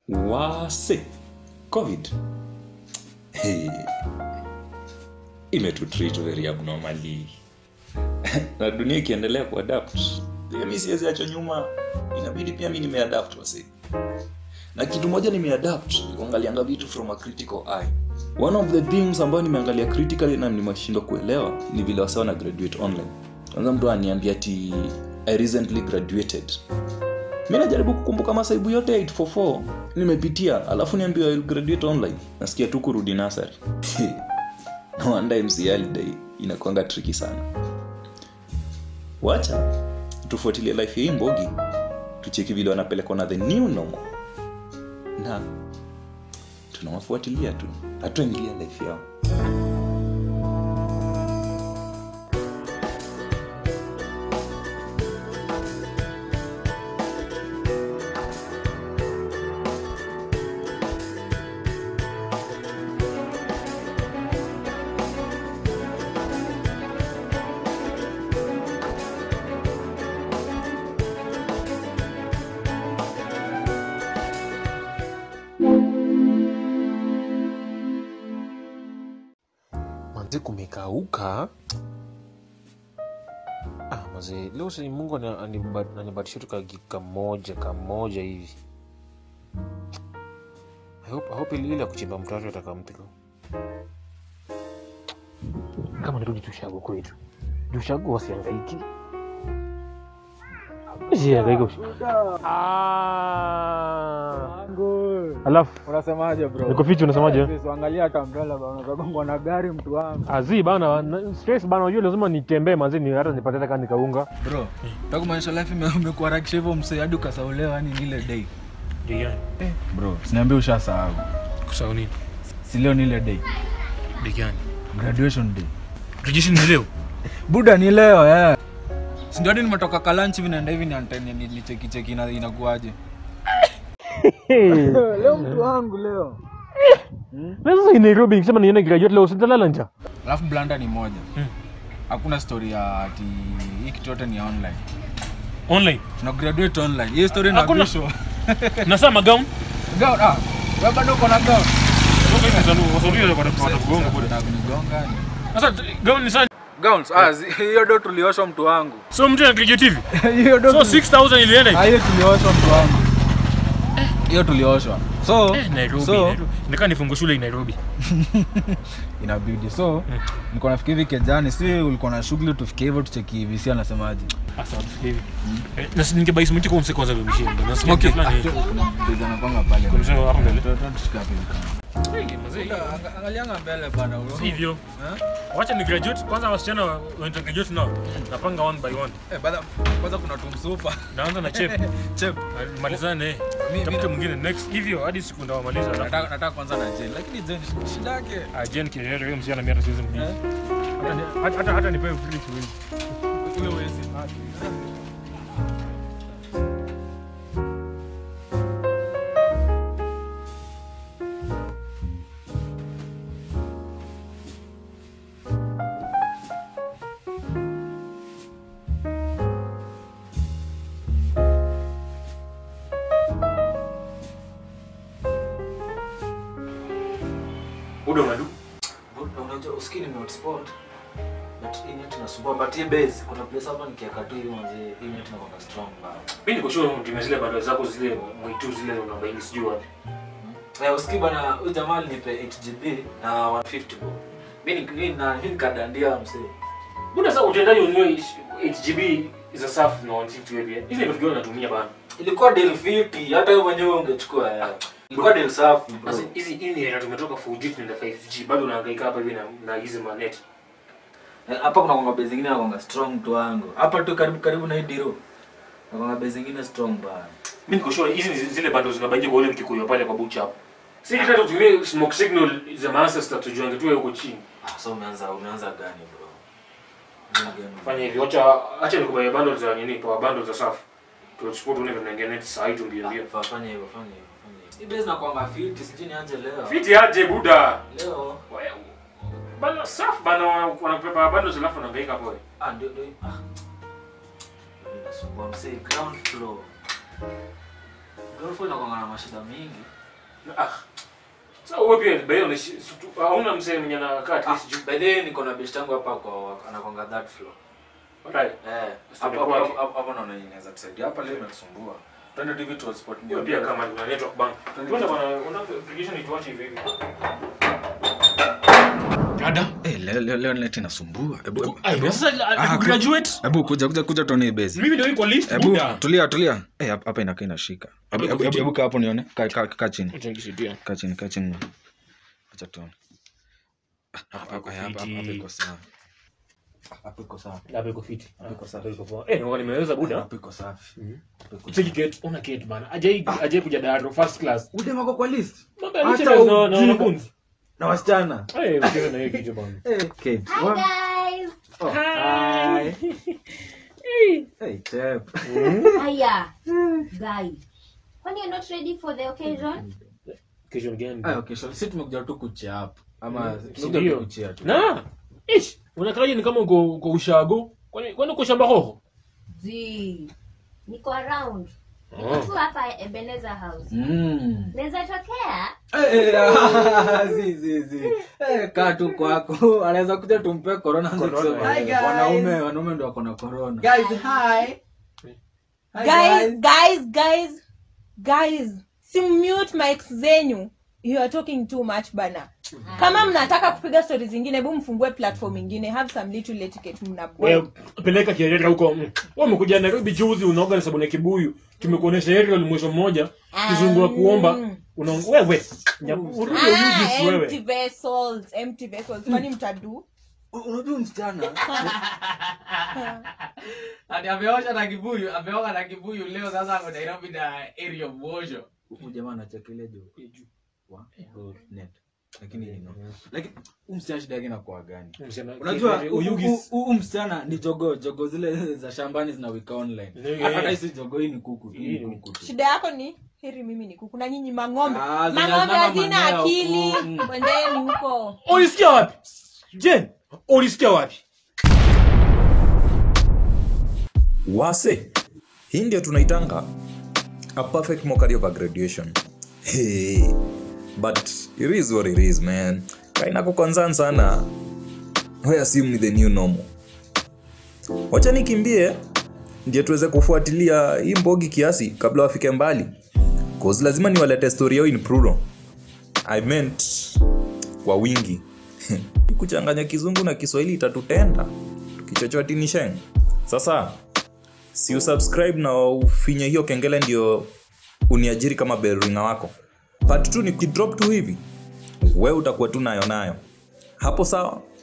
wase covid hey. imetutreat very abnormally na dunia ikiendelea kuadapt pia mi siwezi acho nyuma inabidi pia mi nimeadapt wase na kitu moja nimeadapt ni kuangalianga vitu from a critical eye one of the things ambayo nimeangalia critically na nimeshindwa kuelewa ni vile wasa wana graduate online kwanza mtu aniambia ati i recently graduated mi najaribu kukumbuka masaibu yote ya 844 nimepitia alafu niambiwa I'll graduate online nasikia tu kurudi nasari no wonder mcl day inakwanga triki sana wacha tufuatilie life ya hii mbogi tucheki vile wanapelekwa na the new normal na tunawafuatilia tu hatuingilia life yao manzi kumekauka ah, mazee leo si mungu ani- aniba- anibatisha tu kagi kamoja kamoja hivi I hope, I hope ile ile ya kuchimba mtaro atakampigo kama nirudi tushago kwetu tushago wasiangaiki siangaika alafu unasemaje bro niko fiti unasemaje Yes, angalia hata mbele bana unagongwa na gari mtu wangu azi bana na- stress bana unajua lazima nitembee manzi ni hata nipate hata kama nikaunga bro takumaanisha life ime- umekuharakisha hivyo msee hadi ukasaulewa yani ile day bro siniambia ushasahau kusahau nini si leo ni ile day digani graduation day rejeshi ni leo buda ni leo eh sindio hadi nimetoka kalanchi hivi naenda hivi nianteni nilichekicheki ina- inakuaje leo mtu wangu leo na sasa in nairobi nikisema niende graduate leo sitalala nja alafu blanda ni moja hakuna story ya ati hii kitu yote ni ya online online tuna graduate online hiyo story Hakuna. inabishwa na saa magaun gown ah wewe bado uko na gown Nakunigonga ni- sasa gaun ni saa gowns ah zi- hiyo do tulioshwa mtu wangu so mtu ana graduate hivi hiyo do so 6000 ilienda Ah, hiyo tulioshwa mtu wangu hiyo tulioshwa so Eh, Nairobi, so Nairobi. Nikaa nifungue shule Nairobi. inabidi so nilikuwa nafikiri hivi kejani si ulikuwa na shughuli tufikie hivyo tucheki hivi si anasemaje Asa hivi. Eh, na si ningebai simu kwa mse kwanza vya mshindi. Na simu okay fulani. ah, kuna mteja anapanga pale Kuna mzee hapo mbele. Tuta- tushike hapo hivi kama. Eh, mzee. Anga- angalianga mbele bana Si hivyo. Eh? Wacha ni graduate kwanza wasichana wanaenda graduate nao. Napanga one by one. Eh, bada- kwanza kuna tumsupa Naanza na chep. chep Malizane. Mi- mi- Tafuta mwingine next hivyo hadi siku ndawamaliza. alafu- nataka nataka kwanza na jen lakini jen shida yake Ah, Jen Kirere huyo msichana mimi hata siwezi mdili. Eh? Hata ni- hata- hata hata nipewe free siwezi. ule uwezi Muda unadu. unajua usikii ni hotspot but hii net inasumbua but hii base kuna place hapa nikiweka tu hivi manzi hii net inakuwa strong bana Mimi niko sure unatumia zile bado zako zile mwitu zile unabaini sijui wapi. eh usikii bana huyu jamaa alinipe 8GB na 150 bo mimi ni mimi na mimi nikadandia msee Mbona sasa utendaji ununue 8GB za safu na 150 wewe pia? Hizi ndio vitu natumia bana. ilikuwa deal fiti hata wewe mwenyewe ungechukua eh. ilikuwa deal safi bro Sasa hizi hii ni era tumetoka 4G tunaenda 5G bado unahangaika hapa hivi na na hizi manet. Eh, hapa kuna konga base zingine nakonga strong mtu wangu hapa tu karibu karibu na hii diro nakonga base zingine strong bana Mimi niko sure hizi ni zile bado zinabaje kwa ule mkikuyu pale kwa bucha hapo. Si hata tutumie smoke signal za Manchester tujuange tu huko chini. ah so umeanza umeanza gani bro Umeanza gani? Fanya hivi, acha acha nikubaye bundles za nini, power bundles za safu. Tuchukue tuone vile tunaingia net saa hii tumbie mbio. Fa- fanya hivyo fanya hivyo fanya hivyo hii base nakwanga fiti sijui nianje leo Fiti aje buda. leo Bana safu bana wanapepa bundles alafu wanahangaika hapo. ah ndio ndio ah ndio inasumbua msee ground floor girlfriend inakuanga na mashida mingi Ah. Sasa wewe pia by the way unaishi- situ- hauna mzee mwenye anakaa at least juu. by the way niko na best yangu hapa kwa anakwanga that floor Alright. eh Studio hapo kwake. hapo hapo- hapo naona inaweza tusaidia hapa leo inatusumbua twende TV tu spot Hiyo pia kama una network bank. Tuende bwana, una application ituache hivi hivi. Dada. Eh, leo leo leo net inasumbua. Hebu hebu- Ai, sasa Ah, graduate. hebu kuja kuja kuja tuone hii base. Mimi ndio iko lift. Hebu Buda. tulia tulia. Eh, hapa hapa inakaa inashika. Hebu hebu hebu kaa hapo nione. Kaa kaa kaa chini. Acha nikisaidia. Kaa chini kaa chini. Acha tuone. Hapa hapa hapa hapa hapa iko sawa. Hapa iko sawa. Hapa iko fit. iko sawa. Hapa iko poa. Eh, ngoja nimeweza buda. Hapa iko safi. Hapa iko Cheki gate, una gate bana. Ajai ajai kuja daro first class. Udem ako kwa list. Mambo ya Hata lecturers na na ujinga. wanafunzi. Na wasichana. Eh, ukiwa na hiyo kitu bana. Eh, Kate. Hi Wa- guys. Oh, Hi. hi. Hey, Chep. Hiya. Guys. When you're not ready for the occasion? Kesho gani? Ah, okay, so sisi tumekuja tu kuchia hapo. Ama tumekuja tu Ndio. kuchia tu. Na. Ish, unakaaje ni kama uko uko ushago? Kwani kwani uko shamba hoho? Zii. Niko around. Niko Oh. tu hapa Ebenezer House. Mm. Naweza tokea? Eh, eh, ah, zi, zi, zi. Eh, kaa tu kwako anaweza kuja tumpe corona anze Corona, kusema, Hi, eh, guys. wanaume wanaume ndo wako na corona Guys, hi. Hi, Guys, guys, guys, guys. Simute mics zenyu. You are talking too much bana. Kama mnataka kupiga stories zingine, hebu mfungue platform ingine. Have some little etiquette mna Wewe peleka kieleka huko. Mm. Wewe umekuja Nairobi juzi unaoga na sabuni ya kibuyu. Tumekuonesha area mwisho mmoja. Kizungua kuomba. Una wewe. Nya- Urudi Ah, uyugi empty wewe. vessels, empty vessels. Kwani mtadu? unajua msichana Ati ameosha na kibuyu, ameoga na kibuyu leo sasa ako Nairobi na area of Mosho. huyu jamaa anachekelea jo wa go net lakini you know lakini huyu msichana shida yake inakuwa gani Msichana- unajua hu- hu- uyugi. hu- huyu msichana ni jogo jogo zile za shambani zinawika online Yeah. hata hata hisi jogo hii ni kuku hii ni Hii ni- kuku tu Shida yako ni heri mimi ni kuku na nyinyi mang'ombe. Ah, zina- Mang'ombe zina hazina manyoya akili. huku. Mm. Kwendeni huko. Ulisikia wapi? Jen, ulisikia wapi? wase hii ndio tunaitanga a perfect mockery of a graduation hey. but it is what it is man kaina kuconcern sana we assume ni the new normal wacha nikimbie ndio tuweze kufuatilia hii mbogi kiasi kabla wafike mbali cause lazima niwalete story yao in plural i meant kwa wingi kuchanganya kizungu na kiswahili itatutenda tukichochotinisheng sasa si usubscribe na ufinye hiyo kengele ndio uniajiri kama belringa wako part tu ni kidrop tu hivi we utakuwa tu nayo nayo hapo sawa